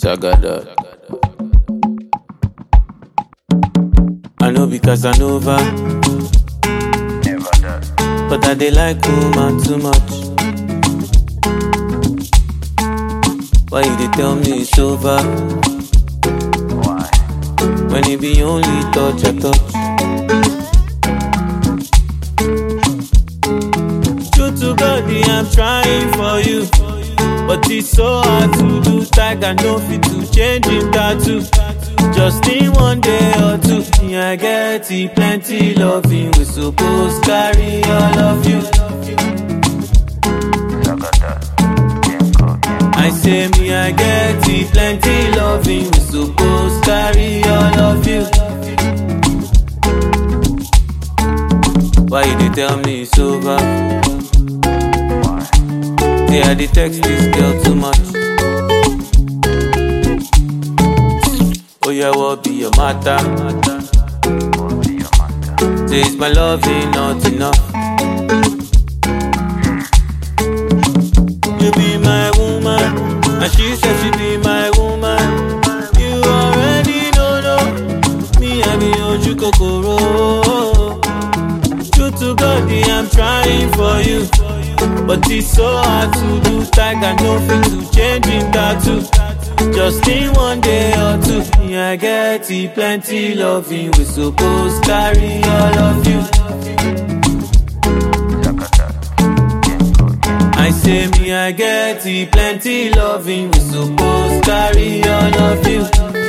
Tagada. I know because I know over, Never does. but I dey like woman too much. Why you dey tell me it's over Why? when it be only touch I touch? True to God, I'm trying for you. But it's so hard to do. Tiger no fit to change him tattoo. Just in one day or two. Me, I get it, plenty loving. We supposed carry all of you. Sagada. Genko, Genko. I say me, I get it, plenty loving. We supposed carry all of you. Why you dey tell me it's over? Why? Say I dey text this girl too much. Oh yeah, what be your matter? What be your matter? Say it's my loving not enough. You be my woman, and she said she be my woman. You already know, no. Me, I be Oju Kokoro. True to God, I'm trying for you. But it's so hard to do. Tiger no fit to change him tattoo. Just in one day or two. Yeah, I get it, plenty loving. We supposed carry all of you. Sagada. Genko, Genko. I say me, I get it, plenty loving. We supposed carry all of you.